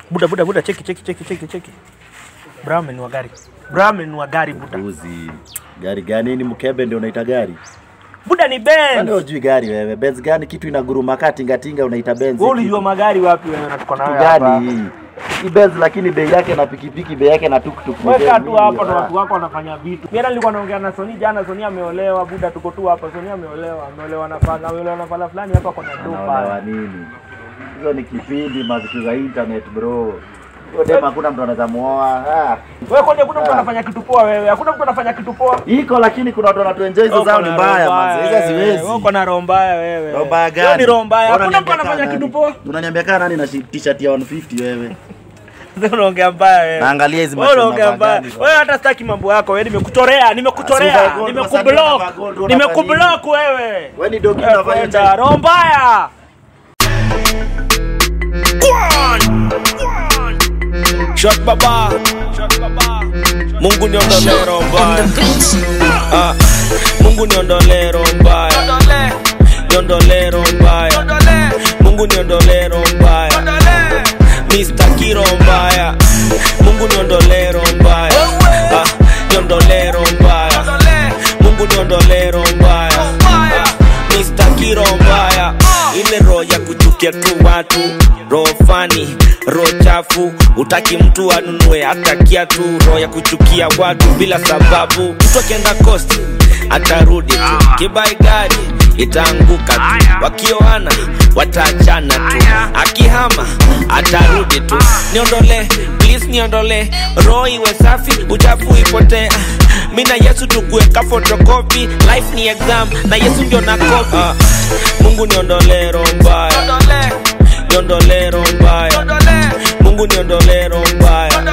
Buda buda buda cheki cheki cheki cheki cheki. Brahman wa gari. Brahman wa gari buda. Uzi. Gari gani ni mkebe ndio unaita gari? Buda ni Kwani Benz. hujui gari wewe? Benz gani kitu inaguruma kaa tinga tinga unaita Benz? Wewe ulijua magari wapi wewe na tuko kitu nayo hapa? gani hii? Hii Benz lakini bei yake na pikipiki bei yake na tuktuk. ni Weka bei tu mingi, hapo na ah. watu wako wanafanya vitu. Mimi nilikuwa naongea na Sony jana, Sony ameolewa, buda tuko tu hapa. Sony ameolewa, ameolewa na pala, ameolewa na pala fulani hapa kuna Anaolewa dopa. nini? Hizo ni kipindi mavitu za internet bro. Hiyo dem hakuna mtu anaweza muoa. Ah. Wewe kwani hakuna mtu Ah. anafanya kitu poa wewe? Hakuna mtu anafanya kitu poa. Iko lakini kuna watu wanatuenjoy hizo Uko zao na ni roho mbaya mbaya manzi. Hizo wewe. siwezi. Wewe Uko na roho mbaya wewe. Roho mbaya Hiyo gani? ni roho mbaya. Bora Hakuna mtu niambia anafanya kaa kitu nani. poa. Unaniambia kaa nani na shi- t-shirt ya 150 wewe? Sasa unaongea mbaya wewe. Naangalia hizi Wewe macho unaongea unavaa mbaya. gani, Wewe hata sitaki mambo yako. Wewe nimekuchorea, Ah, nimekuchorea, si unavaa gold, nimekublock. unavaa gold, unavaa Nimekublock wewe. Wewe ni dogi Wewe unafanya kwenda, cha- roho mbaya. Shot baba Mungu niondolee roho mbaya Ah, Mungu niondolee roho mbaya Niondolee roho mbaya Mungu niondolee roho mbaya Mr. Kiro mbaya Mungu niondolee roho mbaya Ah, Niondolee roho mbaya Mungu niondolee roho mbaya Ah, Mr. Kiro mbaya ile roho ya kuchukia tu watu roho fani roho chafu utaki mtu anunue hata kiatu roho ya kuchukia watu bila sababu mtu akienda kosti atarudi tu kibai gari itaanguka tu wakioana wataachana tu akihama atarudi tu niondole please niondole roho iwe safi uchafu ipotee mi na yesu tukuweka fotokopi life ni exam na yesu ndio na kopi ah, mungu niondole roho mbaya niondole roho mbaya mungu niondole roho mbaya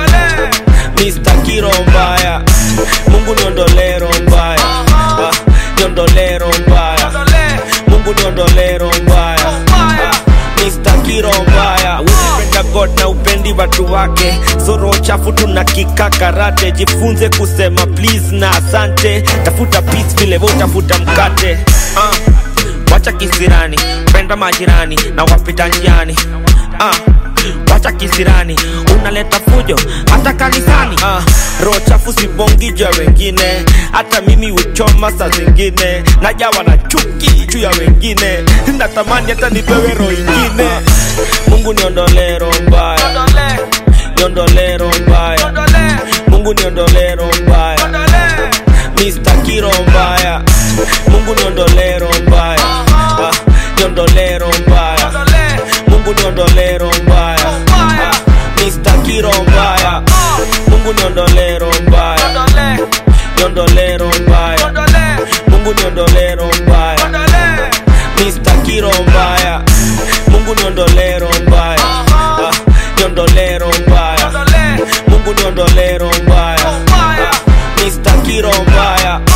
Mr. Kiro mbaya mungu niondole roho mbaya ah, niondole roho mbaya mungu niondole roho mbaya ah, Mr. Kiro mbaya unapenda God na upendi watu wake soro chafu tuna kika karate jifunze kusema please na asante tafuta peace vile wewe utafuta mkate ah, wacha kisirani penda majirani na wapita njiani ah, wacha kisirani unaleta fujo hata kanisani ah, roho chafu sibongija wengine hata mimi huchoma saa zingine najawa na chuki juu ya wengine natamani hata nipewe roho ingine mungu niondolee roho mbaya niondolee roho mbaya mungu niondolee roho mbaya Mr. Kiro mbaya Mungu niondolee roho mbaya Ah, niondolee roho mbaya Mungu niondolee roho mbaya Ah, Mr. Kiro mbaya Mungu niondolee roho mbaya Niondolee roho mbaya Mungu niondolee roho mbaya Mr. Kiro mbaya Mungu niondolee roho mbaya Ah, niondolee roho mbaya Mungu niondolee roho mbaya Ah, Mr. Kiro mbaya